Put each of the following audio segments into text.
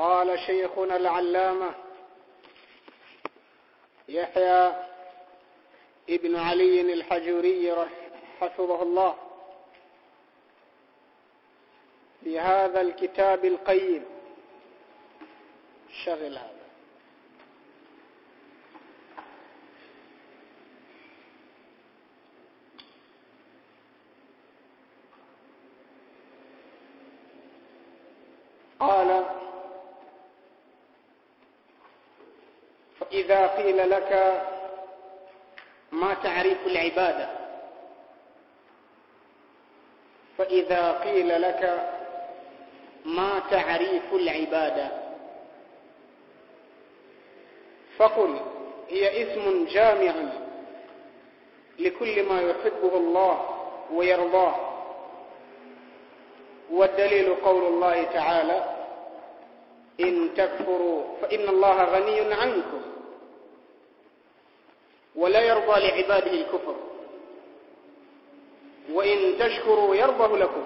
قال شيخنا العلامة يحيى ابن علي الحجوري حفظه الله في هذا الكتاب القيم شغل هذا قال فإذا قيل لك ما تعريف العبادة فإذا قيل لك ما تعريف العبادة فقل هي اسم جامع لكل ما يحبه الله ويرضاه والدليل قول الله تعالى إن تكفروا فإن الله غني عنكم ولا يرضى لعباده الكفر وإن تشكروا يرضه لكم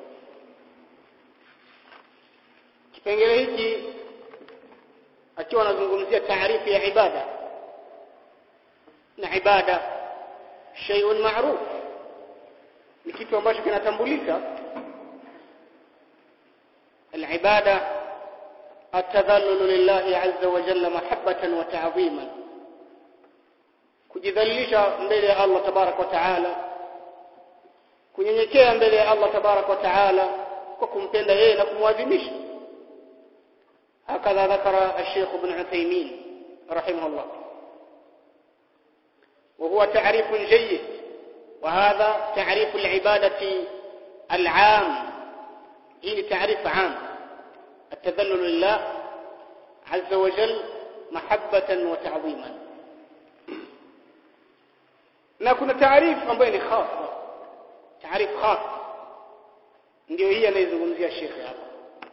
kipengele hiki akiwa anazungumzia taarifu ya ibada na ibada shay'un ma'ruf ni kitu ambacho kinatambulika العباده التذلل لله عز وجل محبة وتعظيما kujidhalilisha mbele ya Allah tabarak wa taala kunyenyekea mbele ya Allah tabarak wa taala kwa kumpenda yeye na kumwadhimisha hakadha dhakara الشيخ ابن عثيمين رحمه الله وهو تعريف جيد وهذا تعريف العبادة العام هي تعريف عام التذلل لله عز وجل محبة وتعظيما na kuna taarifu ambayo ni khasa taarifu khasa ndio hii anayezungumzia shekhe hapa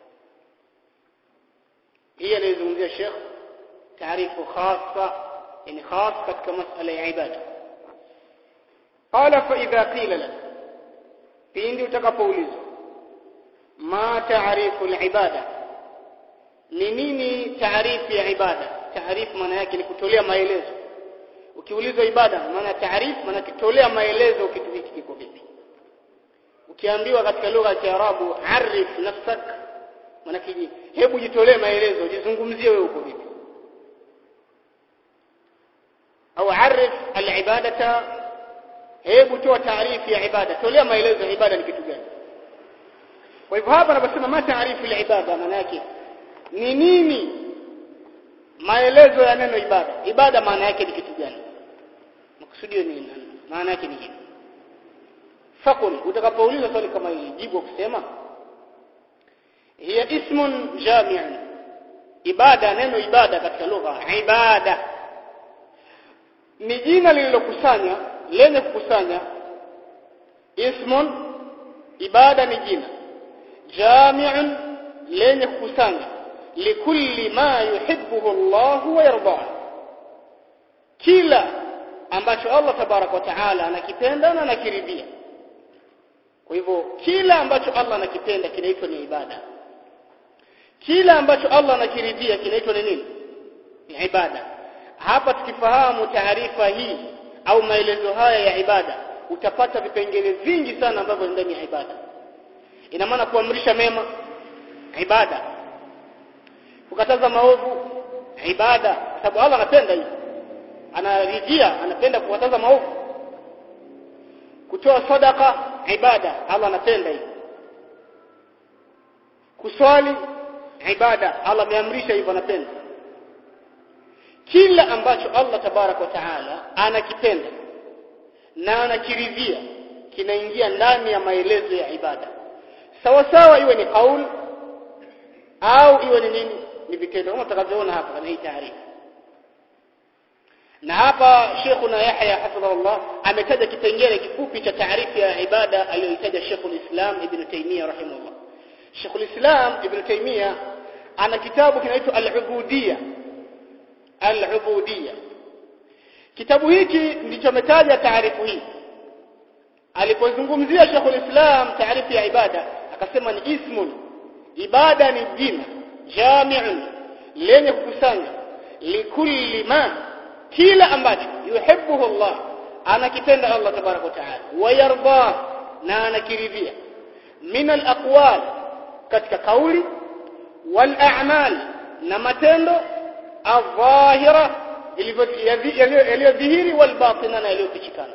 hii anayezungumzia shekhe taarifu khasa yani khas katika masala ya ibada qala fa idha qila lak pindi utakapoulizwa ma taarifu al-ibada ni nini taarifu ya ibada taarifu maana yake ni kutolea maelezo ukiulizwa ibada maana taarifu maana kitolea maelezo kitu hiki kiko vipi ukiambiwa katika lugha ya Kiarabu arif nafsak maana kiji hebu jitolee maelezo jizungumzie wewe uko vipi au arif al-ibadata hebu toa taarifu ya ibada tolea maelezo ya ibada ni kitu gani kwa hivyo hapa anaposema ma taarifu al-ibada maana yake ni nini maelezo ya neno ibada ibada maana yake ni kitu gani makusudio ni nini maana yake ni hivi fakul utakapoulizwa swali kama hili jibu kusema hiya ismun jami'un ibada neno ibada katika lugha ibada ni jina lililokusanya lenye kukusanya ismun ibada ni jina jami'un lenye kukusanya likulli ma yuhibbuhu Allah wa yardah kila ambacho Allah tabarak wa taala anakipenda na anakiridhia kwa hivyo kila ambacho Allah anakipenda kinaitwa ni ibada kila ambacho Allah anakiridhia kinaitwa ni nini ni ibada hapa tukifahamu taarifa hii au maelezo haya ya ibada utapata vipengele vingi sana ambavyo ndani ya ibada ina maana kuamrisha mema ibada kukataza maovu ibada kwa sababu Allah anapenda hivi anaridhia anapenda kukataza maovu kutoa sadaka ibada Allah anapenda hivi kuswali ibada Allah ameamrisha hivyo anapenda kila ambacho Allah tabarak wa taala anakipenda na anakiridhia kinaingia ndani ya maelezo ya ibada sawa sawa iwe ni kauli au iwe ni nini ni vitendo kama tutakavyoona hapa kwenye hii taarifa na hapa Sheikhuna Yahya hafidhahullah ametaja kipengele kifupi cha taarifu ya ibada aliyoitaja Sheikhul Islam Ibn Taymiyyah rahimahullah Sheikhul Islam Ibn Taymiyyah ana kitabu kinaitwa Al-Ubudiyya Al-Ubudiyya kitabu hiki ndicho ametaja taarifu hii alipozungumzia Sheikhul Islam taarifu ya ibada akasema ni ismun ibada ni jina jami'un lenye kukusanya likulli ma kila ambacho yuhibbuhu Allah anakipenda Allah tabaraka wa taala wayarda na anakiridhia min alaqwal katika kauli wal a'mal na matendo adh-dhahira yaliyodhihiri wal batina na yaliyofichikana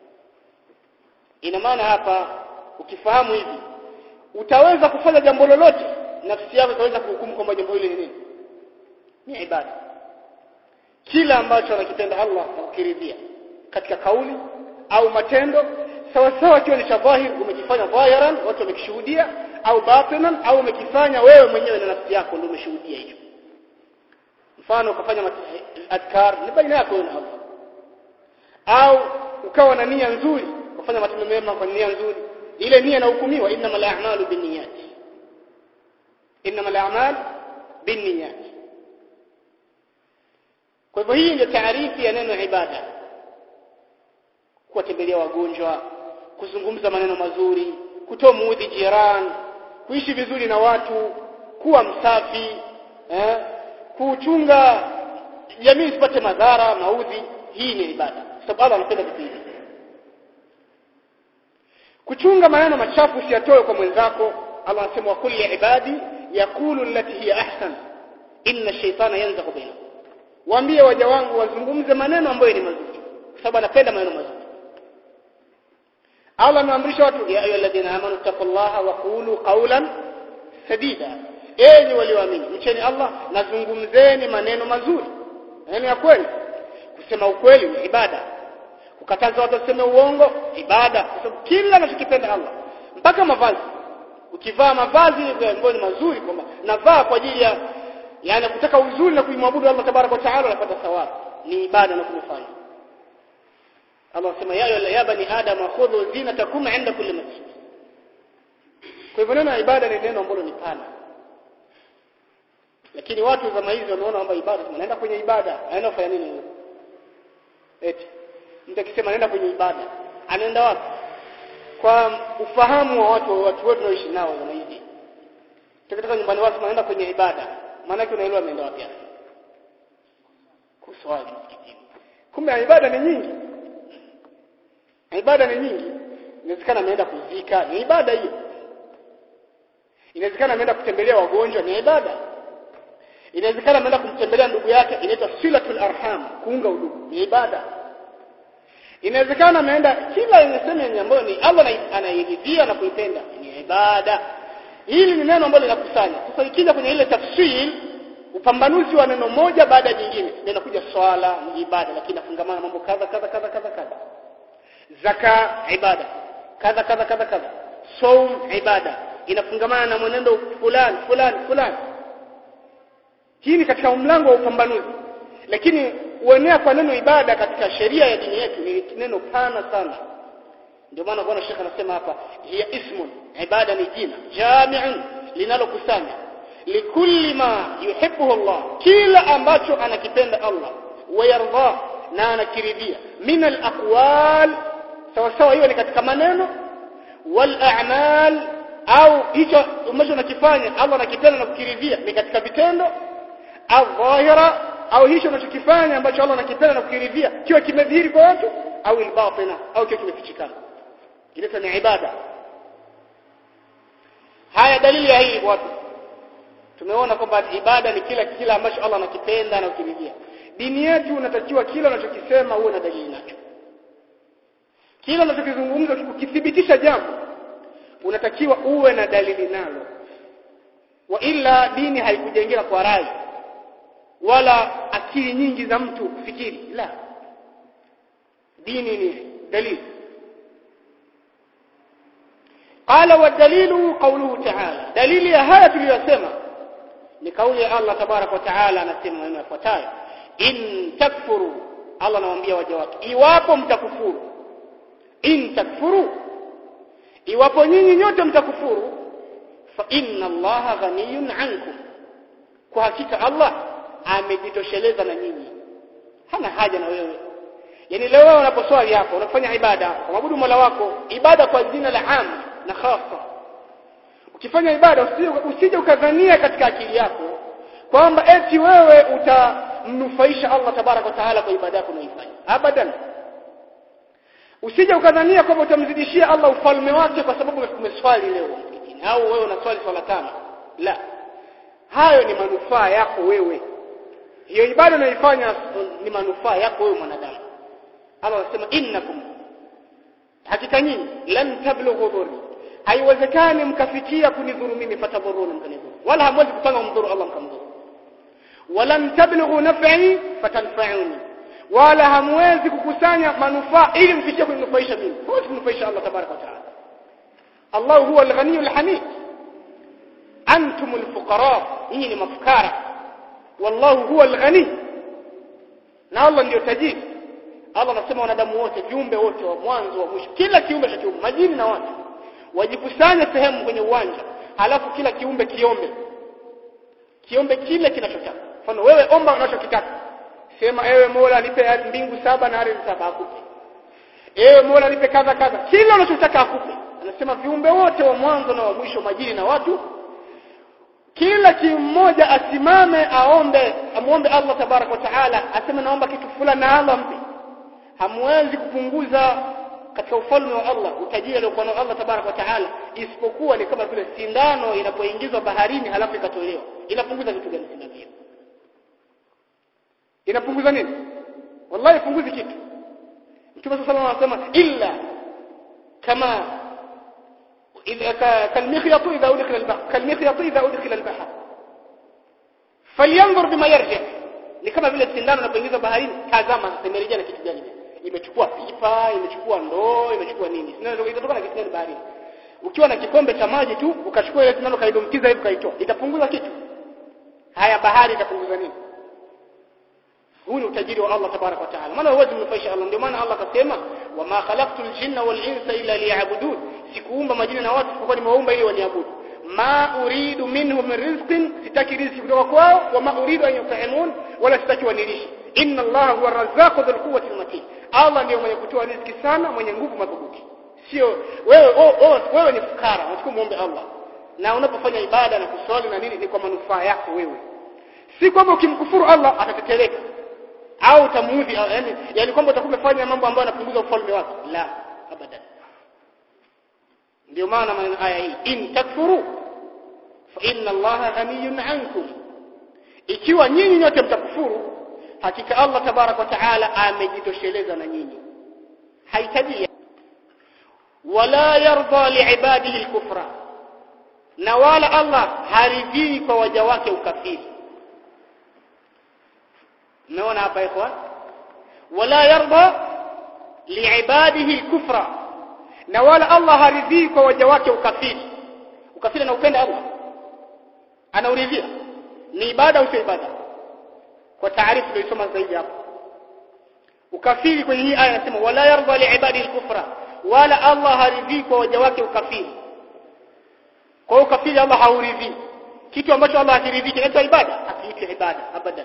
ina maana hapa ukifahamu hivi utaweza kufanya jambo lolote nafsi yako itaweza kuhukumu kwamba jambo hili ni nini ni ibada kila ambacho anakipenda Allah na kukiridhia katika kauli au matendo sawa sawa kiwa ni cha dhahir umekifanya dhahiran watu wamekishuhudia au batinan au umekifanya wewe mwenyewe na nafsi yako ndio umeshuhudia hicho mfano ukafanya adkar ni baina yako na Allah au ukawa na nia nzuri ukafanya matendo mema kwa nia nzuri ile nia inahukumiwa innamal a'malu binniyat innamal a'mal binniyat kwa hivyo hii ndio taarifi ya neno ibada kuwatembelea wagonjwa kuzungumza maneno mazuri kutoa muudhi jirani kuishi vizuri na watu kuwa msafi eh, kuchunga jamii isipate madhara maudhi hii ni ibada sababu Allah anapenda vitu hivi kuchunga maneno machafu usiyatoe kwa mwenzako Allah anasema wa kulli ibadi yaqulu allati hiya ahsan inna ash-shaytana yanzaghu bainahum waambie waja wangu wazungumze maneno ambayo ni mazuri kwa sababu anapenda maneno mazuri Allah anaamrisha watu ya ayyuhalladhina amanu taqullaha wa qulu qawlan sadida enyi walioamini mcheni Allah na zungumzeni maneno mazuri maneno ya kweli kusema ukweli ni ibada kukataza watu waseme uongo ibada kwa sababu kila anachokipenda Allah mpaka mavazi ukivaa mavazi ambayo ni mazuri kwamba navaa kwa ajili ya yani kutaka uzuri na kuimwabudu Allah tabaraka wa taala unapata thawabu ni ibada na kumfanya Allah sema ya ya bani adam khudhu zinatakum inda kulli masjid kwa hivyo neno ibada ni neno ambalo ni pana lakini watu zama hizi wameona kwamba ibada tunaenda kwenye ibada anaenda kufanya nini huyo eti mtu akisema anaenda kwenye ibada anaenda wapi kwa ufahamu wa watu watu wetu wanaoishi nao zama hizi tukitoka nyumbani watu wanaenda kwenye ibada maana yake unaelewa ameenda wapi kuswali msikitini kumbe ibada ni nyingi ibada ni nyingi inawezekana ameenda kuzika ni ibada hiyo inawezekana ameenda kutembelea wagonjwa ni ibada inawezekana ameenda kumtembelea ndugu yake inaitwa silatul arham kuunga udugu ni ibada inawezekana ameenda kila yenye sema ambayo ni Allah anairidhia na kuipenda ni ibada hili ni neno ambalo linakusanya sasa ikija kwenye ile tafsiri upambanuzi wa neno moja baada ya jingine linakuja swala ni ibada lakini nafungamana mambo kadha kadha kadha kadha kadha zaka ibada kadha kadha kadha kadha saum ibada inafungamana na mwenendo fulani fulani fulani hii ni katika mlango wa upambanuzi lakini uenea kwa neno ibada katika sheria ya dini yetu ni neno pana sana ndio maana bwana Sheikh anasema hapa hiya ismun ibada ni jina jami'un linalokusanya likulli ma yuhibbuhu Allah kila ambacho anakipenda Allah wayarda na anakiridhia min al-aqwal sawa sawa hiyo ni katika maneno wal a'mal au hicho ambacho unakifanya Allah anakipenda na kukiridhia ni katika vitendo au dhahira au hicho unachokifanya ambacho Allah anakipenda na kukiridhia kiwa kimedhihiri kwa watu au al-batina au kiwa kimefichikana ile ni ibada haya dalili ya hii watu tumeona kwamba ibada ni kila kila ambacho Allah anakipenda na kukiridhia dini yetu unatakiwa kila unachokisema uwe na dalili nacho kila unachokizungumza ukithibitisha jambo unatakiwa uwe na dalili nalo wa ila dini haikujengeka kwa rai wala akili nyingi za mtu kufikiri la dini ni dalili قال والدليل قوله تعالى دليل ya haya tuliyosema ni kauli ya Allah tabarak wa taala anasema maneno yafuatayo in takfuru Allah anawaambia waja wake iwapo mtakufuru in takfuru iwapo nyinyi nyote mtakufuru fa inna allaha ghaniyun ankum kwa hakika Allah amejitosheleza na nyinyi hana haja na wewe yani leo wewe unaposwali hapo unafanya ibada kumwabudu Mola wako ibada kwa jina la am na khasa ukifanya ibada usije, usije ukadhania katika akili yako kwamba eti wewe utamnufaisha Allah tabarak wa taala kwa ibada yako unaifanya abadan usije ukadhania kwamba utamzidishia Allah ufalme wake kwa sababu umeswali leo msikitini au wewe unaswali swala tano la hayo ni manufaa yako wewe hiyo ibada unaifanya ni manufaa yako wewe mwanadamu Allah anasema innakum hakika nyinyi lan tablughu dhurri haiwezekani mkafikia kunidhuru mimi fatadhuruni mkanidhuru wala hamwezi kupanga kumdhuru Allah mkamdhuru walan tablughu naf'i fatanfa'uni wala hamwezi kukusanya manufaa ili mfikie kuninufaisha mimi huwezi kunufaisha Allah tabaraka wa taala Allah huwa al-ghaniyul hamid antum al-fuqara nyinyi ni mafukara wallahu huwa al-ghani na Allah ndio tajiri Allah anasema wanadamu wote viumbe wote wa mwanzo wa mwisho kila kiumbe cha kiumbe majini na watu wajikusanye sehemu kwenye uwanja halafu kila kiumbe kiombe kiombe kile kinachotaka mfano wewe omba unachokitaka sema ewe Mola nipe mbingu saba na ardhi saba akupe ewe Mola nipe kadha kadha kila unachotaka akupe anasema viumbe wote wa mwanzo na wa mwisho majini na watu kila kimoja asimame aombe amuombe Allah tabarak wa taala aseme naomba kitu fulani na Allah mpe hamwezi kupunguza katika ufalme wa Allah utajiri aliokuwa nao Allah tabarak wa taala isipokuwa ni kama vile sindano inapoingizwa baharini halafu ikatolewa inapunguza kitu gani sindano hiyo inapunguza nini wallahi ipunguzi kitu Mtume صلى الله عليه وسلم illa kama إذا كالمخيط إذا أدخل البحر كالمخيط إذا أدخل البحر فلينظر بما يرجع ni kama vile sindano inapoingizwa baharini tazama imerejea na kitu gani imechukua pipa imechukua ndoo imechukua nini sindano itatoka na kitu gani baharini ukiwa na kikombe cha maji tu ukachukua ile sindano kaidumkiza hivi kaitoa itapunguza kitu haya bahari itapunguza nini huu ni utajiri wa Allah tabarak wa taala maana huwezi kumnufaisha Allah ndio maana Allah akasema wama khalaqtul jinna wal insa illa liya'budun sikuumba majini na watu kwa nimewaumba ili waniabudu ma uridu minhum min rizqin sitaki riziki kutoka kwao wama uridu an yut'imun wala sitaki wanilishe inna Allah huwa arrazzaqu dhul quwwati matin Allah ndiye mwenye kutoa riziki sana mwenye nguvu madhubuti sio wewe oh, oh, wewe ni fukara unachukua muombe Allah na unapofanya ibada na kuswali na nini ni kwa manufaa yako wewe si kwamba ukimkufuru Allah atateteleka au utamuudhi yani yani kwamba utakuwa umefanya mambo ambayo yanapunguza ufalme wake la abadan ndio maana maneno aya hii in takfuru fa inna allaha ghaniyun ankum ikiwa nyinyi nyote mtakufuru hakika Allah tabarak wa taala amejitosheleza na nyinyi hahitaji wala yarda liibadihi alkufra na wala Allah haridhii kwa waja wake ukafiri umeona hapa ikhwan wala yarda liibadihi alkufra na wala Allah haridhii kwa waja wake ukafiri ukafiri na upenda Allah anauridhia ni ibada au sio ibada kwa taarifu tuliyosoma zaidi hapo ukafiri kwenye hii aya inasema wala yarda liibadihi alkufra wala Allah haridhii kwa waja wake ukafiri kwa ukafiri Allah hauridhii kitu ambacho Allah hakiridhii kinaitwa ibada hakiitwi ibada abadan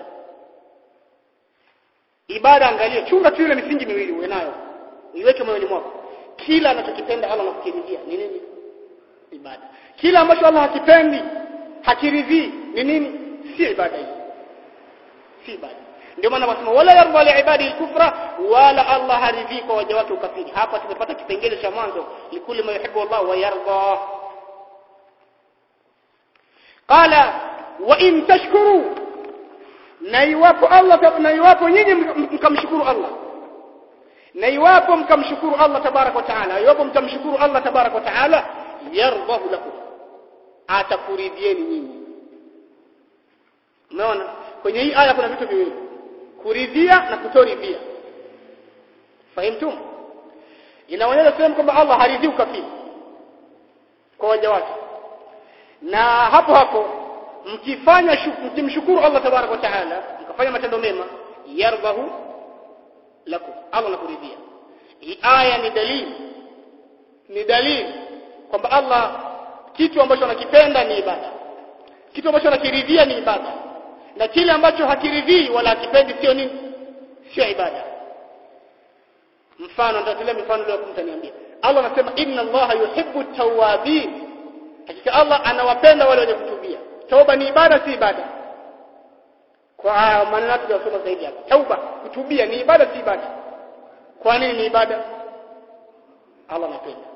ibada angalia chunga tu ile misingi miwili uwe nayo iweke moyoni mwako kila anachokipenda Allah anakukiridhia ni nini ibada kila ambacho Allah hakipendi hakiridhii ni nini si ibada hii si ibada ndio maana wasema wala yarda li ibadi al-kufra wala Allah haridhii kwa waja wake ukafiri hapa tumepata kipengele cha mwanzo likuli ma yuhibbu Allah wa yarda qala wa in tashkuru na iwapo Allah na iwapo nyinyi mkamshukuru Allah na iwapo mkamshukuru Allah tabarak wa taala iwapo mtamshukuru Allah tabarak wa taala yardahu lakum atakuridhieni nyinyi umeona kwenye hii aya kuna vitu viwili kuridhia na kutoridhia fahimtum inaonyesha sehemu kwamba Allah haridhii ukafiri kwa waja wake na hapo hapo mkifanya mkimshukuru Allah tabarak wa taala mkafanya matendo mema yardahu lakum Allah anakuridhia hii aya ni dalili ni dalili kwamba Allah kitu ambacho anakipenda ni ibada kitu ambacho anakiridhia ni ibada na kile ambacho hakiridhii wala hakipendi sio nini sio ibada mfano nitatolea mifano leo mtaniambia Allah anasema inna Allah yuhibbu tawabin hakika Allah anawapenda wale wenye kutubia toba ni ibada si ibada kwa maneno yetu tunasoma zaidi hapa tauba kutubia ni ibada si ibada kwa nini ni ibada Allah anapenda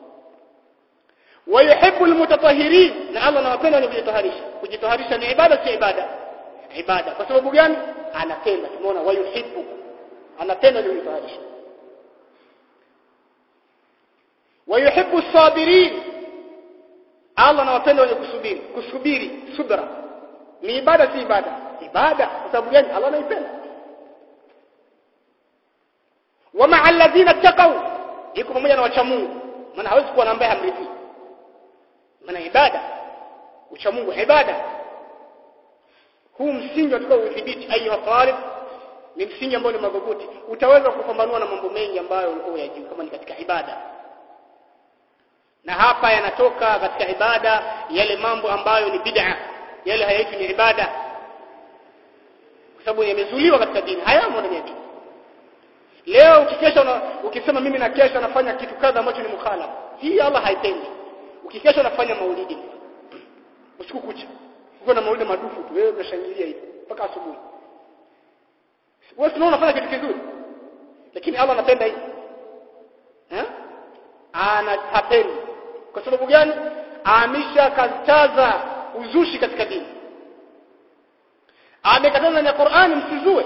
ويحب المتطهرين na Allah anawapenda wenye kujitaharisha kujitaharisha ni ibada si ibada ibada kwa sababu gani anapenda tumeona wayuhibbu anapenda wenye kujitaharisha wayuhibbu sabirin Allah anawapenda wenye kusubiri kusubiri subra ni ibada si ibada ibada kwa sababu gani Allah anaipenda wama alladhina taqaw iko pamoja na wacha Mungu maana hawezi kuwa na ambaye hamridhi maana ibada ucha Mungu ibada huu msingi utakao udhibiti ayu talib ni msingi ambao ni madhubuti utaweza kupambanua na mambo mengi ambayo ulikuwa unayajua kama ni katika ibada na hapa yanatoka katika ibada yale mambo ambayo ni bid'a yale hayaitwi ni ibada kwa sababu yamezuliwa katika dini hayamo ndani ya dini leo ukikesha una, ukisema mimi na kesha nafanya kitu kadha ambacho ni mukhalafa hii Allah haipendi ukikesha unafanya maulidi usiku kucha uko na maulidi madufu tu wewe unashangilia hivi mpaka asubuhi wewe unaona unafanya kitu kizuri lakini Allah anapenda hivi eh anahapendi kwa sababu gani aamisha kataza uzushi katika dini amekataza na Qur'ani msizue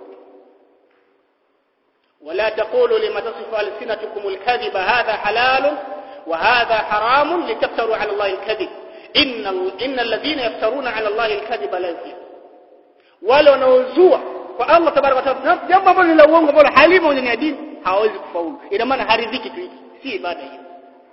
ولا تقولوا لما تصف ألسنتكم الكذب هذا حلال وهذا حرام لتفتروا على الله الكذب إن, إن الذين يفترون على الله الكذب لا يفلحون wale wanaozua kwa Allah tabaraka wa taala jambo ambalo ni la uongo ambalo halimo kwenye dini hawezi kufaulu ina maana haridhiki tu hiki si ibada hiyo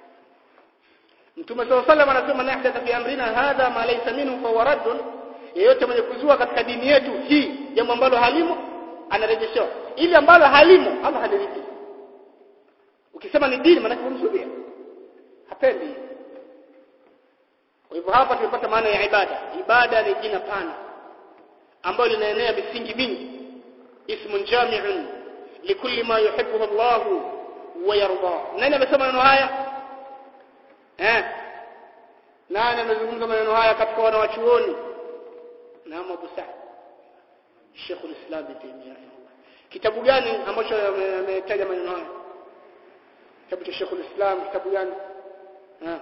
Mtume صلى الله عليه وسلم anasema nahdatha fi amrina hadha ma laysa minhu fa radd yeyote mwenye kuzua katika dini yetu hii jambo ambalo halimo anarejeshewa ili ambalo halimo Allah hadiriki ukisema ni dini maana kumsudia hapendi kwa hivyo hapa tumepata maana ya ibada ibada ni jina pana ambalo linaenea misingi mingi ismun jami'un likulli ma yuhibbuhu Allah wa yarda nani amesema maneno haya eh nani amezungumza maneno haya katika wanawachuoni na Abu Sa'd Sheikh al-Islam Ibn Taymiyyah kitabu gani ambacho ametaja maneno haya kitabu cha Sheikh al-Islam kitabu gani eh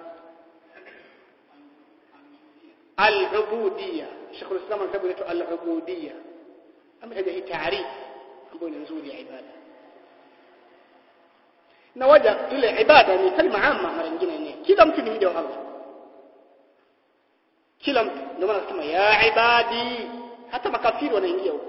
al-ubudiyya Sheikh al-Islam kitabu kinaitwa al-ubudiyya ametaja hii taarifu ambayo ni nzuri ya ibada na waja ile ibada ni kalima amma mara nyingine yenyewe kila mtu ni mja wa Allah kila mtu ndio maana nasema ya ibadi hata makafiri wanaingia huko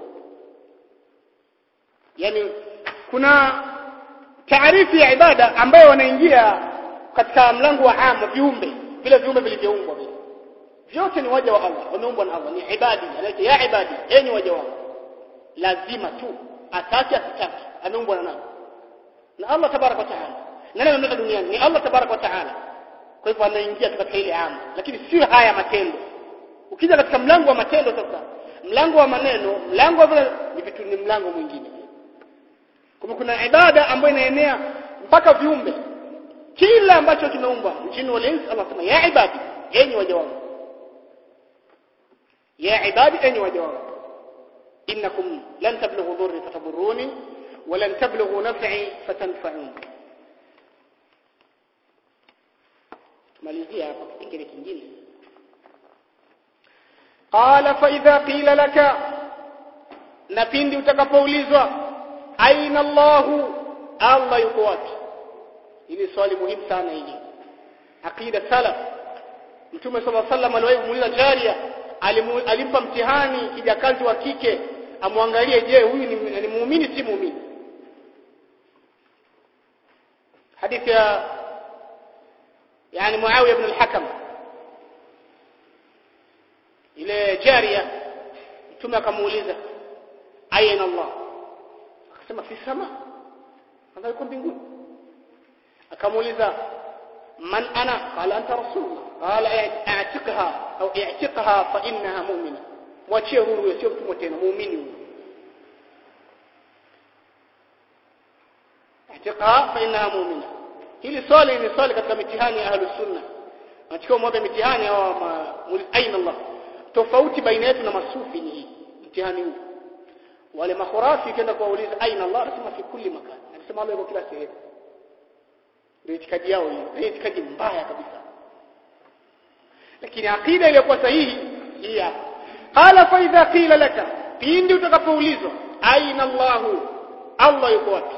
yani kuna taarifu ya ibada ambayo wanaingia katika mlango wa ama viumbe vile viumbe vilivyoumbwa vile vyote ni waja wa Allah wameumbwa na Allah ni ibadi anaita ya ibadi enyi waja wangu lazima tu ataki asitaki ameumbwa na nani na Allah tabaraka wa taala nani amemleta duniani ni Allah tabaraka wa taala kwa hivyo anaingia katika ile ama lakini sio haya matendo ukija katika mlango wa matendo sasa mlango wa maneno mlango wa vile ni vitu ni mlango mwingine kama kuna ibada ambayo inaenea mpaka viumbe kila ambacho kimeumbwa mjini wal ins Allah sema ya ibadi enyi waja wangu ya ibadi enyi waja wangu innakum lan tablughu dhurri fatadurruni ولن تبلغوا نفعي فتنفعون malizia hapa kipengele kingine qala fa idha qila laka na pindi utakapoulizwa aina Allahu Allah yuko wapi hili swali muhimu sana hili aqida salaf mtume sallallahu alaihi wasallam aliwahi kumuuliza jaria alimpa mtihani kijakazi wa kike amwangalie je huyu ni, ni muumini si muumini حديث يا يعني معاوية بن الحكم إلى جارية ثم كموليزة أين الله akasema fi sama nadhani yuko mbinguni akamuuliza man ana qala anta rasulullah qala i'tiqha au i'tiqha fa innaha mu'mina mwachie huru sio mtumwa tena muumini huyo i'tiqha fa innaha mu'mina hili swali ni swali katika mitihani ya ahlus sunna nachukua moja mitihani au aina Allah tofauti baina yetu na masufi ni hii mtihani huu wale makhurafi kenda kuwauliza aina Allah anasema fi kulli makan anasema Allah yuko kila sehemu ndio itikadi yao hiyo ndio itikadi mbaya kabisa lakini akida iliyokuwa sahihi hii hapa qala fa idha qila laka pindi utakapoulizwa aina Allah Allah yuko wapi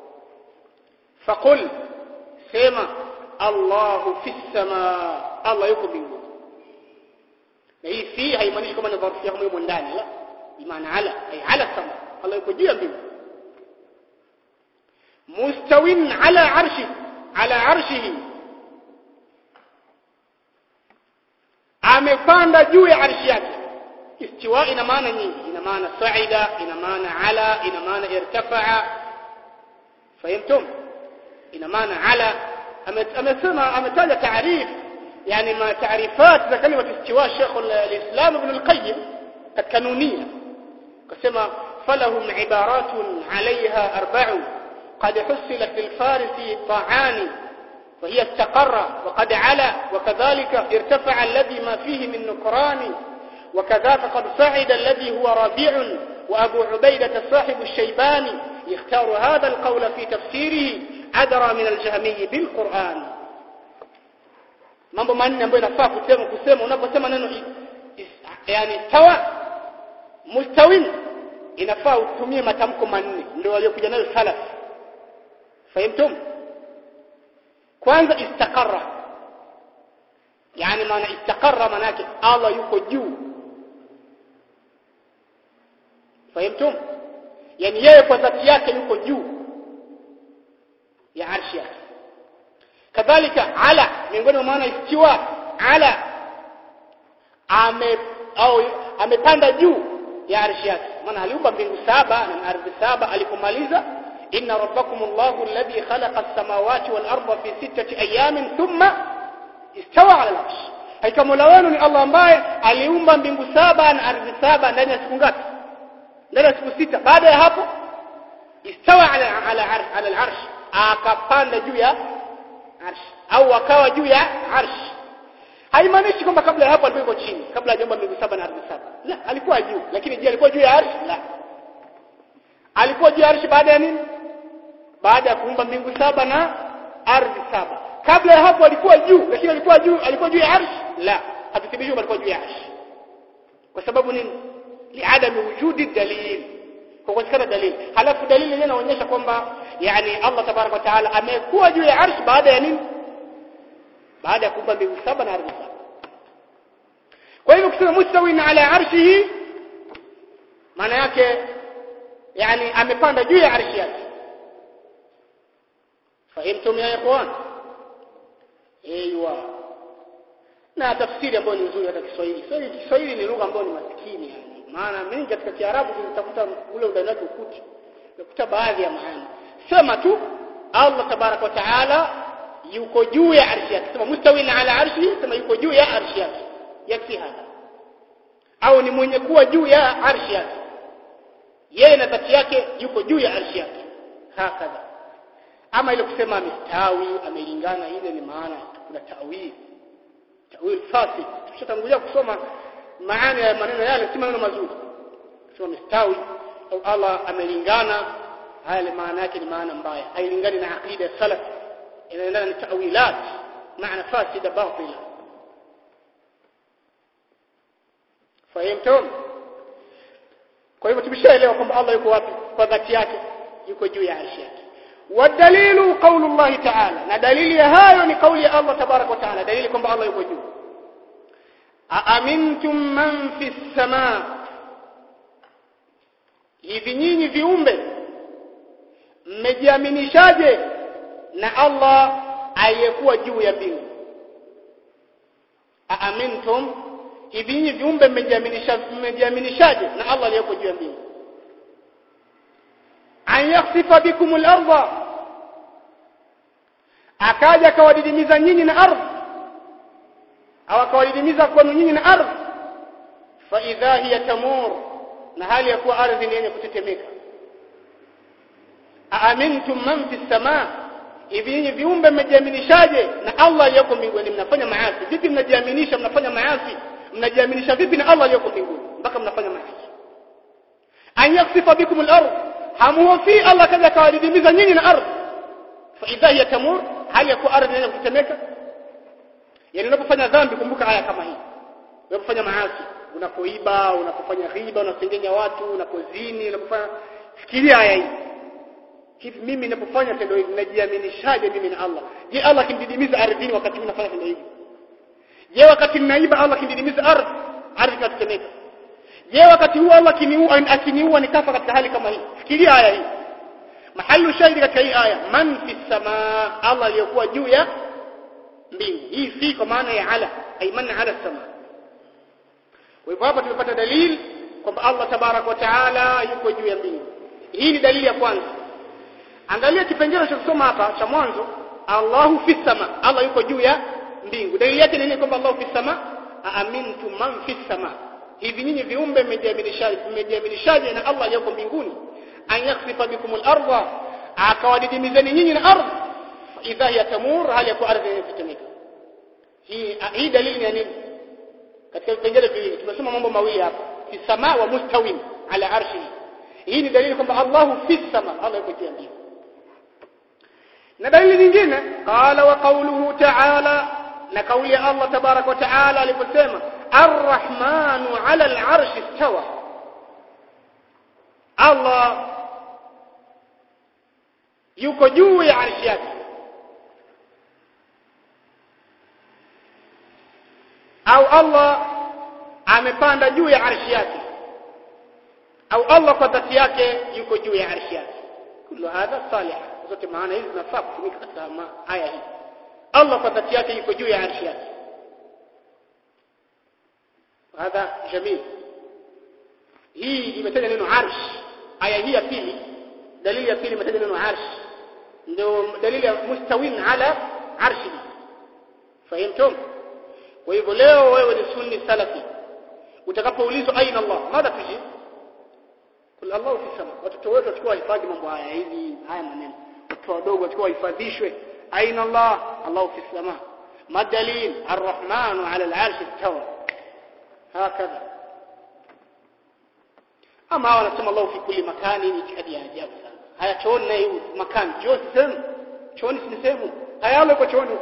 faqul sema Allahu fis samaa Allah yuko mbinguni na hii fi haimaanishi kama ni dharfu ya kama ndani la bimaana ala ay ala sama Allah yuko juu ya mbingu mustawin ala arshi ala arshihi amepanda juu ya arshi yake istiwa ina maana nyingi ina maana sa'ida ina maana ala ina maana irtafa'a fahimtum ina maana ala amesema ametaja taarif yani ma taarifat za kalima istiwa Sheikh al-Islam Ibn al-Qayyim katika nunia kasema falahum ibaratun عليها أربع قد حصلت للفارس طاعان وهي استقر وقد علا وكذلك ارتفع الذي ما فيه من نكران وكذاك قد صعد الذي هو رابع وأبو عبيدة صاحب الشيباني يختار هذا القول في تفسيره أدرى من الجهمي بالقرآن mambo manne ambayo inafaa kusema kusema unaposema neno yani tawa mustawin inafaa utumie matamko manne ndio waliokuja nayo salaf fahimtum kwanza istaqarra yani maana istaqarra maana yake Allah yuko juu fahimtum yani yeye kwa dhati yake yuko juu ya arshi yake kadhalika ala miongoni mwa maana istiwa ala ame au amepanda juu ya arshi yake maana aliumba mbingu saba na ardhi saba alipomaliza inna rabbakumullahu alladhi khalaqa as-samawati wal arda fi sittati ayamin thumma istawa ala al-arsh hakika mola wenu ni Allah ambaye aliumba mbingu saba na ardhi saba ndani ya siku ngapi ndani ya siku sita baada ya hapo istawa ala ala ala al-arsh akapanda juu ya arsh au akawa juu ya arsh haimaanishi kwamba kabla ya hapo alikuwa yuko chini kabla hajaomba mbingu saba na ardhi saba la alikuwa juu lakini je alikuwa juu ya arsh la alikuwa juu ya arsh baada ya nini baada ya kuumba mbingu saba na ardhi saba kabla ya hapo alikuwa juu lakini alikuwa juu alikuwa juu ya arsh la hatuthibitisha alikuwa juu ya arsh kwa sababu nini liadami wujudi dalil kwa kukosekana dalili halafu dalili yenyewe inaonyesha kwamba yani Allah tabaraka wa taala amekuwa juu ya arsh baada ya nini baada ya kuumba mbingu saba na ardhi saba kwa hivyo kusema mustawin ala arshihi maana yake yani amepanda juu ya arshi yake fahimtum ya ikhwan aiywa na tafsiri ambayo ni nzuri hata Kiswahili Kiswahili Kiswahili ni lugha ambayo ni maskini yani maana mingi katika Kiarabu tunatafuta ule undani wake ukuti utakuta baadhi ya maana sema tu Allah tabarak wa taala yuko juu ya arshi yake sema mustawin ala arshi sema yuko juu ya arshi yake yakfi hapa au ni mwenye kuwa juu ya arshi yake yeye na dhati yake yuko juu ya arshi yake hakadha ama ile kusema amestawi amelingana ile ni maana kuna tawil tawil fasid tushatangulia kusoma maana ya maneno yale si maneno mazuri kusema amestawi au Allah amelingana haya maana yake ni maana mbaya hailingani na aqida salaf inaendana na tawilat maana fasida batila fahimtum kwa hivyo tumeshaelewa kwamba Allah yuko wapi kwa dhati yake yuko juu ya arshi yake wadalilu qaulu Allah ta'ala na dalili ya hayo ni kauli ya Allah tabarak wa taala dalili kwamba Allah yuko juu aamintum man fi samaa hivi nyinyi viumbe mmejiaminishaje na Allah aliyekuwa juu ya mbingu aamintum hivi nyinyi viumbe mmejiaminisha mmejiaminishaje na Allah aliyeko juu ya mbingu an yakhsifa bikum al-ardha akaja akawadidimiza nyinyi na ardhi au akawadidimiza kwenu nyinyi na ardhi fa idha hiya tamur na hali ya kuwa ardhi ni yenye kutetemeka aamintum man fi samaa hivi nyinyi viumbe mmejiaminishaje na Allah aliyeko mbinguni mnafanya maasi vipi mnajiaminisha mnafanya maasi mnajiaminisha vipi na Allah aliyoko mbinguni mpaka mnafanya maasi an yaksifa bikum al-ard hamuhofi Allah kaja kawadidimiza nyinyi na ardhi fa idha hiya tamur hali ya kuwa ardhi yenye kutemeka yani unapofanya dhambi kumbuka aya kama hii unapofanya maasi unapoiba unapofanya riba unasengenya watu unapozini unapofanya fikiria aya hii hivi mimi ninapofanya tendo hili najiaminishaje mimi na Allah je Allah kimdidimiza ardhini wakati mimi nafanya tendo hili je wakati ninaiba Allah kimdidimiza ardhi ardhi ikatetemeka je wakati huo Allah akiniua akiniua nikafa katika hali kama hii fikiria aya hii mahalu shahidi katika hii aya man fi samaa Allah aliyokuwa juu ya mbingu hii fi kwa maana ya ala ay man ala samaa kwa hivyo hapa tumepata dalili kwamba Allah tabarak wa taala yuko juu ya mbingu hii ni dalili ya kwanza angalia kipengele cha kusoma hapa cha mwanzo Allahu fi sama Allah yuko juu ya mbingu dalili yake ni nini kwamba Allahu fi sama aamintu man fi sama hivi nyinyi viumbe mmejiaminishaje mmejiaminishaje na Allah aliyoko mbinguni an yakhsifa bikum al-ardha akawadidimizeni nyinyi na ardhi idha yatamur hali ya ardhi inatetemeka hii hii dalili ni ya nini katika vipengele viwili tumesema mambo mawili hapa fi sama wa mustawin ala arshihi hii ni dalili kwamba Allahu fi sama Allah yuko juu ya mbingu na dalili nyingine qala wa qawluhu ta'ala na kauli ya Allah tabarak wa ta'ala aliposema arrahmanu ala al-arshi istawa Allah yuko juu ya arshi yake au Allah amepanda juu ya arshi yake au Allah kwa dhati yake yuko juu ya arshi yake kullu hadha salih zote maana hizi zinafaa kutumika katika aya hii Allah kwa dhati yake yuko juu ya arshi yake hadha jamil hii imetaja neno arsh aya hii ya pili dalili ya pili imetaja neno arsh ndio dalili ya mustawin ala arshi fahimtum kwa hivyo leo wewe ni sunni salafi utakapoulizwa aina Allah mada tuji kul Allah fi sama watoto wetu wachukua hifadhi mambo haya hivi haya maneno watoto wadogo wachukua hifadhishwe aina Allah Allah fi sama madalil arrahman ala al-arsh istawa hakadha ama hawa wanasema Allah fi kulli makani ni itikadi ya ajabu sana haya chooni na hiyo makani chooni sehemu chooni si sehemu haya Allah yuko chooni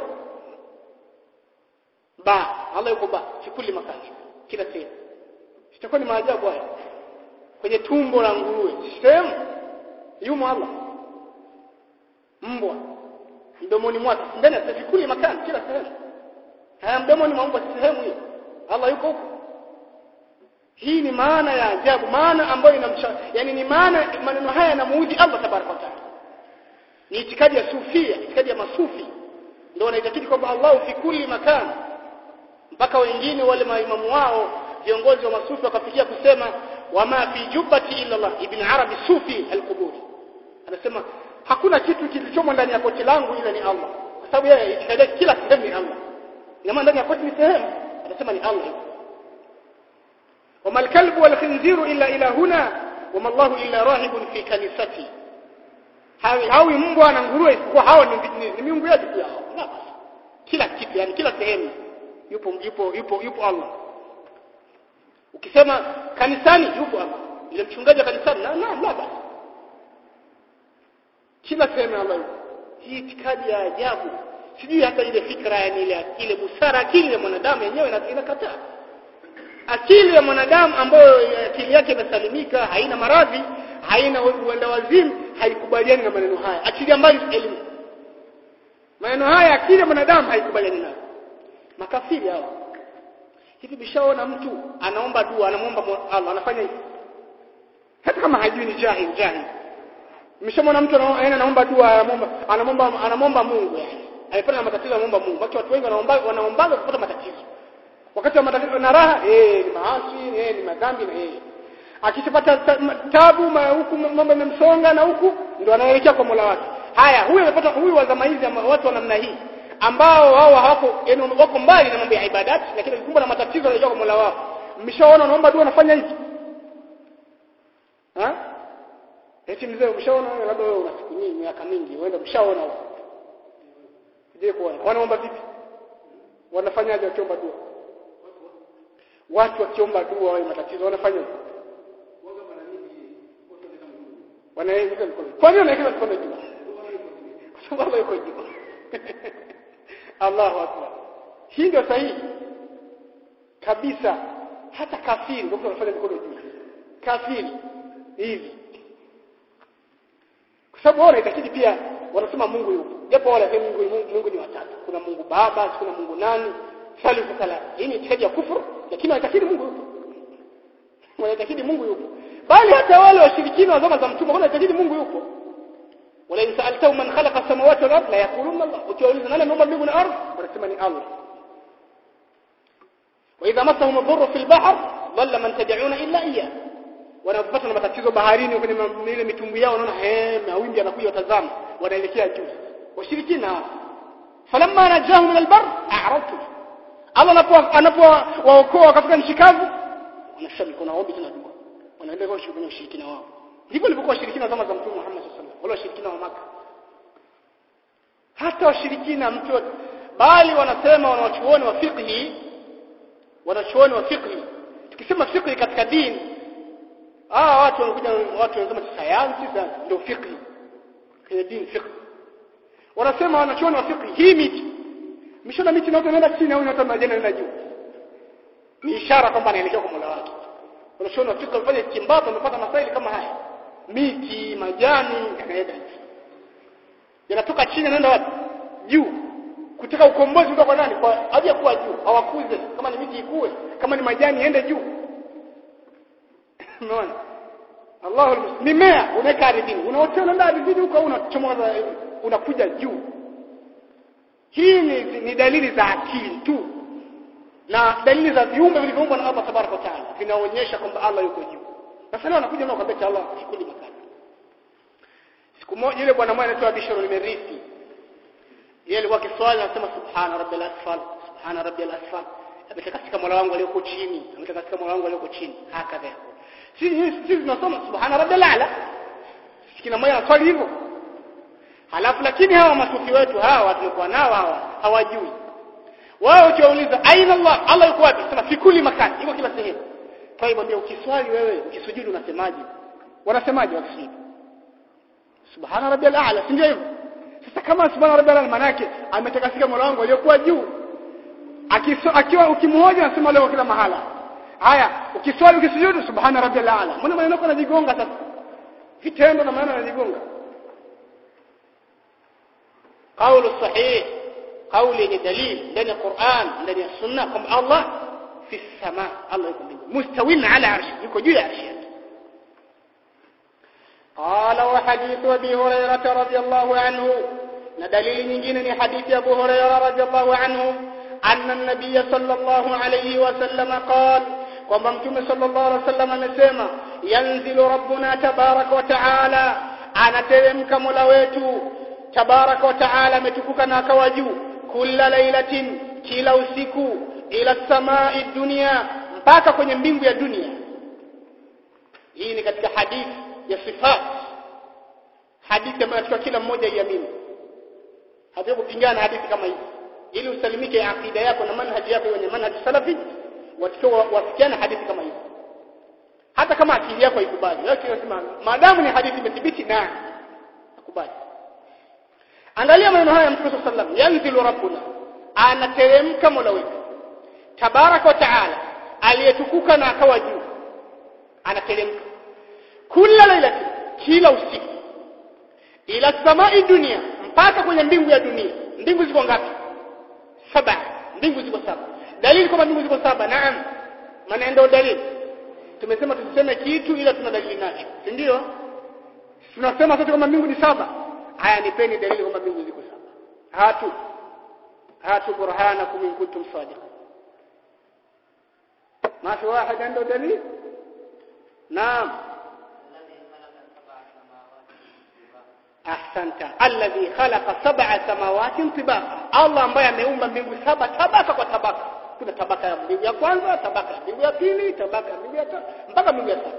ba Allah yuko ba fi kulli makani kila sehemu itakuwa ni maajabu haya kwenye tumbo la nguruwe sehemu yumo Allah mbwa mdomoni mwake ndani ya fikuli makani kila sehemu haya mdomoni mwa mbwa sehemu hiyo Allah yuko huko hii ni maana ya ajabu maana ambayo inamsha yani ni maana maneno haya yanamuudhi Allah tabaraka wa taala ni itikadi ya sufia itikadi ya masufi ndio wanaitakidi kwamba Allah fi kulli makan mpaka wengine wale maimamu wao viongozi wa masufi wakafikia kusema wama fi jubbati illa Allah ibn arabi sufi al-quburi anasema hakuna kitu kilichomo ndani ya koti langu ila ni Allah kwa sababu yeye itikadi kila sehemu ni Allah ina maana ndani ya koti ni sehemu anasema ni Allah وما الكلب والخنزير إلا إلى هنا وما الله إلا راهب في كنيستي hawi mbwa na nguruwe isipokuwa hao ni, ni, ni miungu yetu pia hao kila kitu yani kila sehemu yupo yupo yupo yupo Allah ukisema kanisani yupo Allah ile mchungaji wa kanisani na na la basi kila sehemu Allah yupo hii itikadi ya ajabu sijui hata ile fikra yani ile ile busara akili ya mwanadamu yenyewe inakataa akili ya mwanadamu ambayo akili yake imesalimika haina maradhi haina uenda wazimu haikubaliani na maneno haya akili ambayo ni elimu maneno haya akili ya mwanadamu haikubaliani nayo makafiri hao hivi bishaona mtu anaomba dua anamwomba Allah anafanya hivi hata kama hajui ni jahil jahil nimeshamwona mtu anaenda anaomba dua anamwomba anamwomba anamwomba Mungu yani alipata na matatizo anamwomba Mungu watu wengi wanaomba wanaomba kupata matatizo wakati wa matatizo na raha eh ni maasi eh ni madhambi na eh akishapata tabu huku mambo yamemsonga na huku ndo anaelekea kwa Mola wake haya huyu amepata huyu wa zama hizi watu wa namna hii ambao wao hawako yani wako mbali na mambo ya ibadati lakini kumbe na matatizo yanayokuja kwa Mola wao mmeshaona unaomba dua anafanya hivi ha eti mzee umeshaona wewe labda wewe una siku nyingi miaka mingi uenda mshaona huko je kuona wanaomba vipi wanafanyaje wakiomba dua watu wakiomba dua wao matatizo wanafanya wanaweka mikono kwa nini wanaweka mikono juu kwa sababu Allah yuko juu Allahu akbar hii ndio sahihi kabisa hata kafiri ndio anafanya mikono juu kafiri hivi kwa sababu wao wanaitakidi pia wanasema Mungu yupo japo wale wanasema Mungu, Mungu, Mungu ni watatu kuna Mungu Baba kuna Mungu nani thalithu thalatha hii ni itikadi ya kufuru lakini wanaitakidi Mungu yupo wanaitakidi Mungu yupo bali hata wale washirikina wa zama za mtume wanaitakidi Mungu yupo wala in sa'altahum man khalaqa as-samawati wal ardh la yaquluna Allah ukiwauliza nani ameumba mbingu na ardhi wanasema ni Allah wa idha massahum ad-dhurru fil bahr dhalla man tad'una illa iyyah wanapata na matatizo baharini kwenye ile mitumbi yao wanaona eh mawimbi yanakuja watazama wanaelekea juu washirikina hao falamma najahum min albar a'radtu Allah anapo anapowaokoa wakafika nchi kavu wanashika mikono waombi tena dua wanaenda kwa kwenye ushirikina wao ndivyo walivyokuwa washirikina zama za mtume Muhammad sallallahu alaihi wasallam wale washirikina wa maka hata washirikina mtu bali wanasema wanawachuoni wa fiqhi wanachuoni wa fiqhi tukisema fiqhi katika dini ah watu wanakuja watu wanasema sayansi ndio fiqh kwenye dini fiqh wanasema wanachuoni wa fiqh hii miti mishona miti naota inaenda chini au inaota majani inaenda juu ni ishara kwamba anaelekea kwa Mola wake wanachuoni wa fiqh wafanye kimbato wamepata masaili kama haya miti majani yanaenda yanatoka chini yanaenda wapi juu kutaka ukombozi kutoka kwa nani kwa haja kuwa juu hawakuze kama ni miti ikue kama ni majani iende juu umeona Allahu mimea unaweka ardhini unaotea unaenda ardhini huko au unachomoza unakuja juu hii ni, ni dalili za akili tu na dalili za viumbe vilivyoumbwa na Allah tabaraka wa taala vinaonyesha kwamba Allah yuko juu sasa leo anakuja nao kwambia Allah sikuli makani siku moja yule bwana mmoja anaitwa Bishr al-Mirisi yeye alikuwa kiswali anasema subhana rabbil asfal subhana rabbil asfal ametoka katika mola wangu aliyoko chini ametoka katika mola wangu aliyoko chini hakadha sisi sisi tunasoma subhana rabbil ala kila mmoja anaswali hivyo halafu lakini hawa masufi wetu hawa tulikuwa nao hawa hawajui wao ukiwauliza aina Allah Allah yuko wapi sema fikuli makani yuko kila sehemu kwa hivyo ndio ukiswali wewe ukisujudu unasemaje wanasemaje wakisujudu subhana rabbil ala si ndio hivyo sasa kama subhana rabbil ala maana yake ametakasika mola wangu aliyokuwa juu akiwa ukimhoja anasema leo kila mahala haya ukiswali ukisujudu subhana rabbil ala mbona maneno yako yanajigonga sasa vitendo na maneno yanajigonga قول صحيح قول دليل ndani ya Qur'an ndani ya Sunna kwamba Allah fi sama Allah yuko mbinguni mustawin ala arshi yuko juu ya arshi yake قال وحديث ابي هريره رضي الله عنه na dalili nyingine ni hadithi ya Abu Hurairah radhiallahu anhu anna an-nabiy sallallahu alayhi wasallam qala kwamba mtume sallallahu alayhi wasallam amesema yanzilu rabbuna tabaraka wa taala anateremka mola wetu tabaraka wa taala ametukuka na akawa juu kila lailatin kila usiku ila samai dunia mpaka kwenye mbingu ya dunia hii ni katika hadithi ya sifat hadithi ambayo tunataka kila mmoja iamini hata kupingana hadithi kama hizi ili usalimike akida yako na manhaji yako yenye manhaji salafi watakiwa wafikiane hadithi kama hizi hata kama akili yako haikubali wewe unasema maadamu ni hadithi imethibiti na nakubali angalia maneno haya ya Mtume صلى الله yanzilu rabbuna anateremka mola wetu tabaraka wa taala aliyetukuka na akawa juu anateremka kila lailati kila usiku ila samai dunia mpaka kwenye mbingu ya dunia mbingu ziko ngapi saba mbingu ziko saba dalili kwamba mbingu ziko saba naam maana ndio dalili tumesema tusiseme kitu ila tuna dalili nacho si ndio tunasema sote kwamba mbingu ni saba haya nipeni dalili kwamba mbingu ziko saba hatu hatu burhanakum in kuntum sadiqin ما في واحد عنده دليل نعم ahsanta alladhi khalaqa sab'a samawati tibaqa Allah ambaye ameumba mbingu saba tabaka kwa tabaka kuna tabaka ya mbingu ya kwanza tabaka ya mbingu ya pili tabaka ya mbingu ya tatu mpaka mbingu ya saba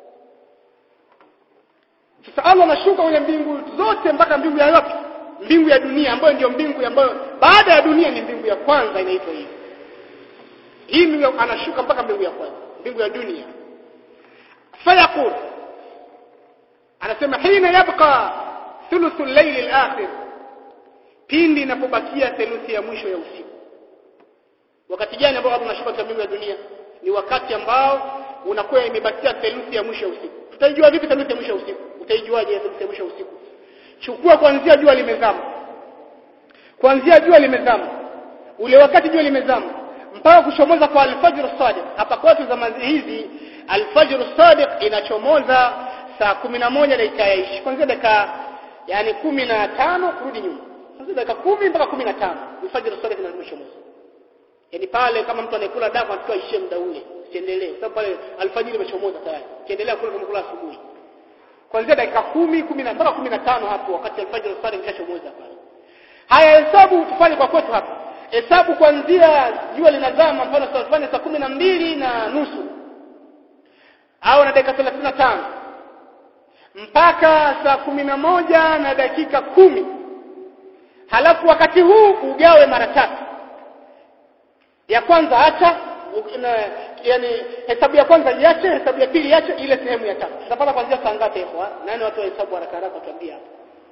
sasa Allah anashuka kwenye mbingu zote mpaka mbingu ya yote mbingu ya dunia ambayo ndio mbingu ambayo baada ya dunia ni mbingu ya kwanza inaitwa hivi hii mbingu anashuka mpaka mbingu ya kwanza mbingu ya dunia fayaqul anasema hina yabqa thuluthu al-layl al-akhir pindi inapobakia theluthi ya mwisho ya usiku wakati gani ambao Allah anashuka katika mbingu ya dunia ni wakati ambao unakuwa imebakia theluthi ya mwisho ya usiku tutaijua vipi theluthi ya mwisho ya usiku utaijuaje theluthi ya mwisho ya usiku chukua kuanzia jua limezama kuanzia jua limezama ule wakati jua limezama mpaka kuchomoza kwa alfajr sadiq hapa kwetu zama hizi alfajr sadiq inachomoza saa 11 dakika ya 20 kwanza dakika yani 15 kurudi nyuma kwanza dakika 10 mpaka 15 alfajr sadiq inachomoza yani pale kama mtu anayekula damu anatakiwa ishie muda ule siendelee sababu pale alfajiri imechomoza tayari kiendelea kula kama kula asubuhi kuanzia dakika 10 10 mpaka 15 hapo wakati alfajiri sadiq inachomoza pale haya hesabu tufanye kwa kwetu hapa hesabu kuanzia jua linazama mfano tufanye saa kumi na mbili na nusu au na dakika 35 mpaka saa kumi na moja na dakika kumi halafu wakati huu ugawe mara tatu ya kwanza acha na, yani hesabu ya kwanza iache hesabu ya pili iache ile sehemu ya tatu tutapata kuanzia saa ngapi ikhwa nani watu wa hesabu haraka haraka tuambie hapo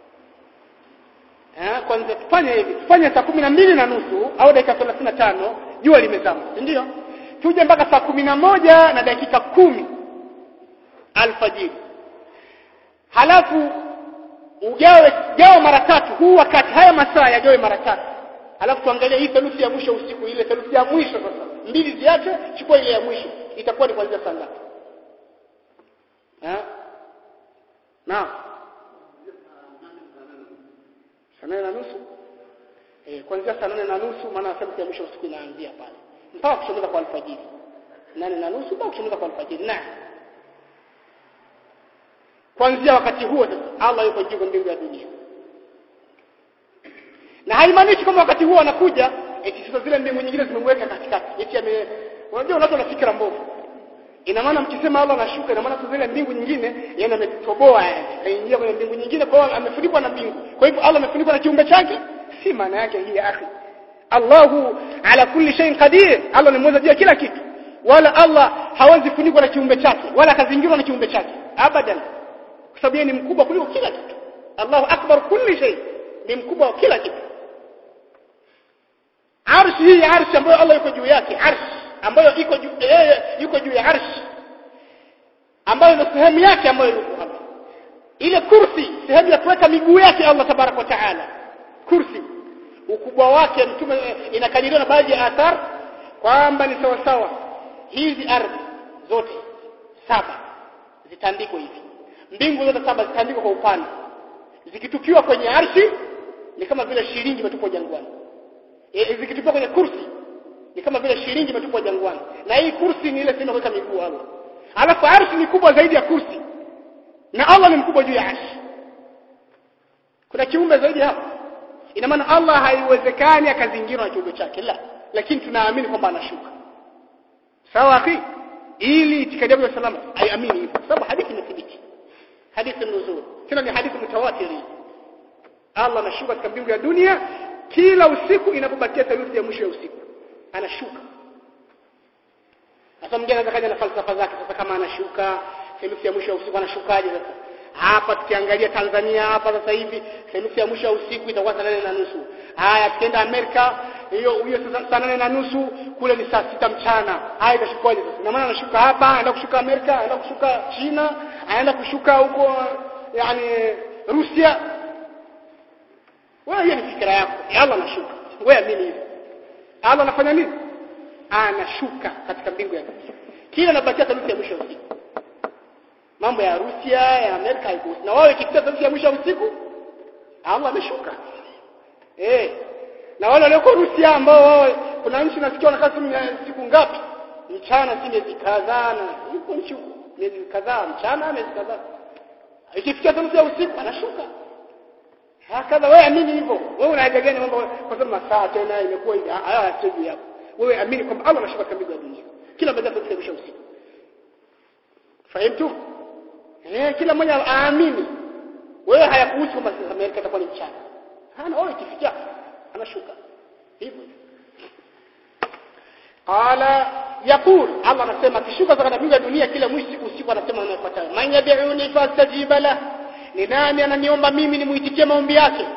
eh kwanza tufanye hivi tufanye saa kumi na mbili na nusu au dakika 35 jua limezama si ndio tuje mpaka saa kumi na moja na dakika kumi alfajiri halafu ugawe gawa mara tatu huu wakati haya masaa yagawe mara tatu halafu tuangalie hii theluthi ya mwisho usiku ile theluthi ya mwisho sasa mbili ziache chukua ile ya mwisho itakuwa ni kuanzia saa ngapi eh na saa nane na nusu eh kuanzia saa nane na nusu maana theluthi ya mwisho usiku inaanzia pale mpaka kuchomoza kwa alfajiri nane na nusu mpaka kuchomoza kwa alfajiri na kuanzia wakati huo sasa Allah yuko juu mbingu ya dunia na haimaanishi kama wakati huo anakuja eti sasa zile mbingu nyingine zimemweka katikati eti ame unajua watu wana fikra mbovu ina maana mkisema Allah anashuka ina maana zile mbingu nyingine yani ametoboa yani kaingia kwenye mbingu nyingine kwa hiyo amefunikwa na mbingu kwa hivyo Allah amefunikwa na kiumbe chake si maana yake hii ya akhi Allahu ala kulli shay'in qadir Allah ni mweza juu ya kila kitu wala Allah hawezi funikwa na kiumbe chake wala akazingirwa na kiumbe chake abadan kwa sababu yeye ni mkubwa kuliko kila kitu Allahu akbar kulli shay ni mkubwa wa kila kitu arshi hii arshi ambayo Allah yuko juu yake arshi ambayo iko juu yeye yuko juu ya arshi ambayo ndio sehemu yake ambayo yuko hapa ile kursi sehemu ya kuweka miguu yake Allah tabarak wa taala kursi ukubwa wake mtume inakadiriwa na baadhi ya athar kwamba ni sawa sawa hizi ardhi zote saba zitandikwa hivi mbingu zote saba zitandikwa kwa upande zikitukiwa kwenye arshi ni kama vile shilingi imetupwa jangwani e, zikitukiwa kwenye kursi ni kama vile shilingi imetupwa jangwani na hii kursi ni ile sema kuweka miguu Allah alafu arshi ni kubwa zaidi ya kursi na Allah ni mkubwa juu ya arshi kuna kiumbe zaidi hapo ina maana Allah haiwezekani akazingirwa na kiumbe chake la lakini tunaamini kwamba anashuka sawa akhi ili itikadi ya salama aiamini hivyo sababu hadithi imethibiti hadithi nzuri tena ni hadithi mutawatiri Allah anashuka katika mbingu ya dunia kila usiku inapobakia theluthi ya mwisho ya usiku anashuka sasa mwingine anaweza kaja na falsafa zake sasa kama anashuka theluthi ya mwisho ya usiku anashukaje sasa hapa tukiangalia Tanzania hapa sasa hivi theluthi ya mwisho ya usiku itakuwa saa nane na nusu haya tukienda Amerika hiyo hiyo saa nane na nusu kule ni saa sita mchana haya itashukaje sasa na maana anashuka hapa anaenda kushuka Amerika anaenda kushuka China anaenda kushuka huko yani Rusia wewe hiyo ni fikra yako Allah anashuka wewe amini hivyo Allah anafanya nini anashuka katika mbingu ya dunia kila anabakia theluthi ya mwisho ya usiku mambo ya Rusia ya Amerika haikuhusu na wao ikifika theluthi ya mwisho ya usiku Allah ameshuka eh na wale walioko Rusia ambao wao kuna nchi nasikia wanakaa siku ngapi mchana si miezi kadhaa na yuko nchi huko miezi kadhaa mchana miezi kadhaa ikifikia theluthi ya usiku anashuka hakadha wewe amini hivyo wewe una haja gani mambo kwa sababu masaa tena imekuwa hivi haya yateju yako wewe amini kwamba Allah anashuka katika mbingu ya dunia kila mmoja atafikisha usiku fahimu eh kila mmoja aamini wewe hayakuhusu kama Amerika itakuwa ni mchana hana wewe ikifikia anashuka hivyo qala yaqul Allah anasema kishuka katika mbingu ya dunia kila mwisho usiku anasema anafuatayo man yad'uni fastajiba la ni nani ananiomba mimi nimuitikie maombi yake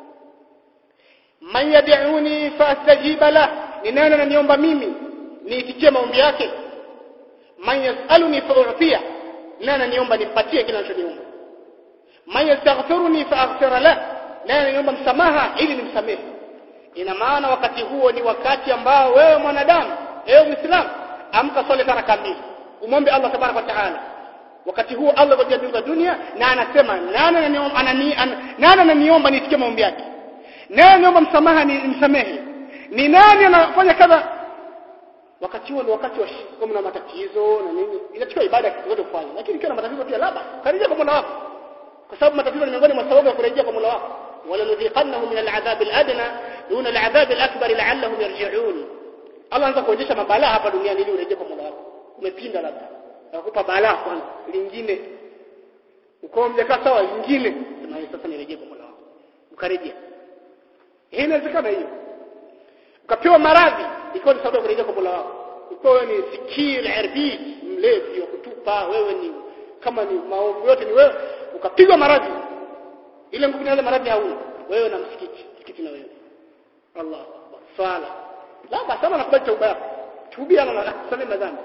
man yad'uni fastajiba la ni nani ananiomba mimi niitikie maombi yake man yasaluni fa'utiya nani ananiomba nimpatie kile anachoniomba man yastaghfiruni faaghfira la nani ananiomba msamaha ili nimsamehe ina maana wakati huo ni wakati ambao wewe mwanadamu ewe muislamu amka swali raka mbili umombe Allah tabarak wa taala wakati huo Allah kwa mbingu dunia na anasema nani ananiomba anani nani ananiomba nisikie maombi yake nani ananiomba msamaha ni msamehe ni nani anafanya kadha wakati huo ni wakati wa kama na matatizo na nini inachukua ibada zote kufanya lakini ikiwa na matatizo pia labda karejea kwa Mola wako kwa sababu matatizo ni miongoni mwa sababu ya kurejea kwa Mola wako wala nudhiqannahu min al'adhab al'adna dun al'adhab al'akbar la'allahum yarji'un Allah anza kuonyesha mabalaa hapa duniani ili urejee kwa Mola wako umepinda labda akupa balaa kwanza lingine uko mjekaa sawa lingine sema sasa nirejee kwa Mola wako ukarejea hii inawezekana hiyo ukapewa maradhi ikawa ni sababu ya kurejea kwa Mola wako ukiwa wewe ni sikir irbi mlevi wa kutupa wewe ni kama ni maovu yote ni wewe ukapigwa maradhi ile nguvu ile maradhi hauna wewe na msikiti msikiti na wewe Allah akbar swala la basi sana nakubali tauba yako tubia na kusamehe madhambi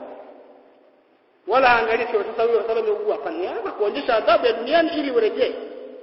wala angalia kwa sasa huyo sababu ameugua hapana na kuonyesha adhabu ya duniani ili urejee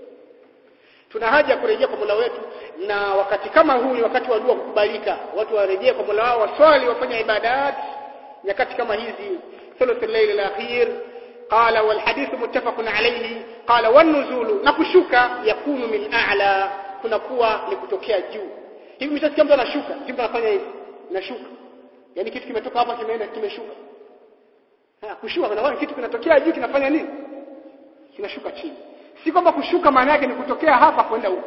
tuna haja kurejea kwa Mola wetu na wakati kama huu ni wakati wa dua kukubalika watu warejee kwa Mola wao waswali wafanye ibadat nyakati kama hizi thuluth al-layl al-akhir qala wal hadith muttafaqun alayhi qala wan nuzulu na kushuka yakunu min a'la kunakuwa ni kutokea juu hivi mtasikia mtu anashuka mtu anafanya hivi nashuka yani kitu kimetoka hapa kimeenda kimeshuka ha kushuka kuna kitu kinatokea juu kinafanya nini kinashuka chini si kwamba kushuka maana yake ni kutokea hapa kwenda huko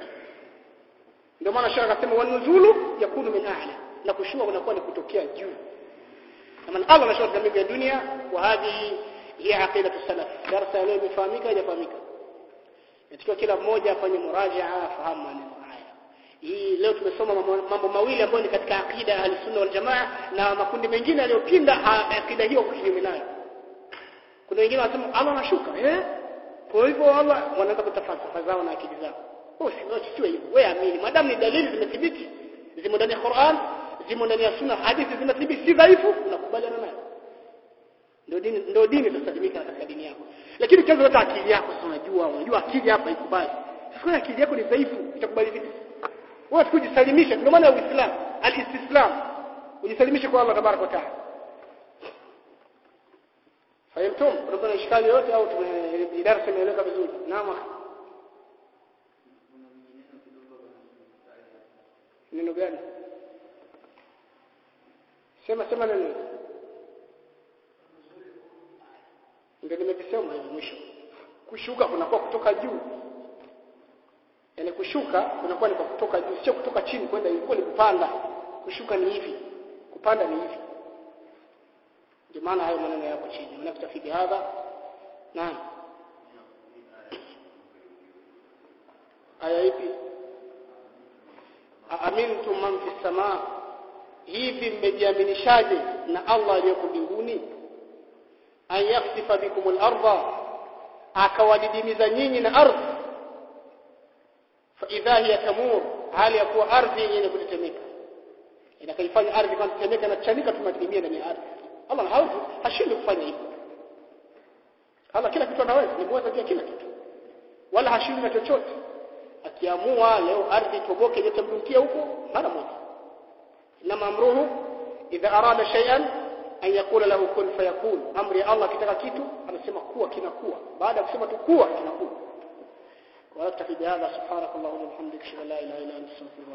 ndio maana shaka akasema wanuzulu yakunu min a'la na kushuka kunakuwa ni kutokea juu kama Allah anashuka katika mbingu ya dunia wa hadhi hiya aqidatu salaf darasa leo imefahamika haijafahamika natakiwa kila mmoja afanye murajaa afahamu maneno haya hii leo tumesoma mambo mawili ambayo ni katika aqida ya sunna wal jamaa na makundi mengine yaliyopinda aqida hiyo kinyume nayo kuna wengine wanasema Allah anashuka eh kwa hivyo Allah wanaanza kutafalsafa zao na akili zao oh sio hivyo wewe amini madamu ni dalili zimethibiti zimo ndani ya Qur'an zimo ndani ya sunna hadithi zimethibiti si dhaifu unakubaliana nayo ndio dini ndio dini tutasalimika katika dini yako lakini kianza hata akili yako sasa unajua unajua akili hapa ikubali sasa akili yako ni dhaifu itakubali vipi wewe kujisalimisha ndio maana ya Uislamu al-istislam ujisalimishe kwa Allah tabarak wa taala fahimtum kuna ishkali yote au tumedarasa imeeleka vizuri naam neno gani sema sema neno ndio nimekisema hivi mwisho kushuka kunakuwa kutoka juu yani kushuka kunakuwa ni kwa kutoka juu sio kutoka chini kwenda ilikuwa ni kupanda kushuka ni hivi kupanda ni hivi ndio maana hayo maneno yako chini unakutafidi hadha naam aya ipi aamintum man fi samaa hivi mmejiaminishaje na Allah aliyeko mbinguni an yakhsifa bikum al-ardha akawadidimiza nyinyi na ardhi fa idha hiya tamur hali ya kuwa ardhi yenye kutetemeka inakaifanya ardhi kama tetemeka na chanika tumadidimia ndani ya ardhi Allah hawezi hashindi kufanya hivyo Allah kila kitu anaweza ni mweza pia kila kitu wala hashindi na chochote akiamua leo ardhi toboke yote mdumkia huko mara moja inama amruhu idha arada shay'an an yaqula lahu kun fayakun amri ya Allah kitaka kitu anasema kuwa kinakuwa baada ya kusema tu kuwa kinakuwa ولا تكفي بهذا سبحانك اللهم وبحمدك اشهد ان لا اله الا انت استغفرك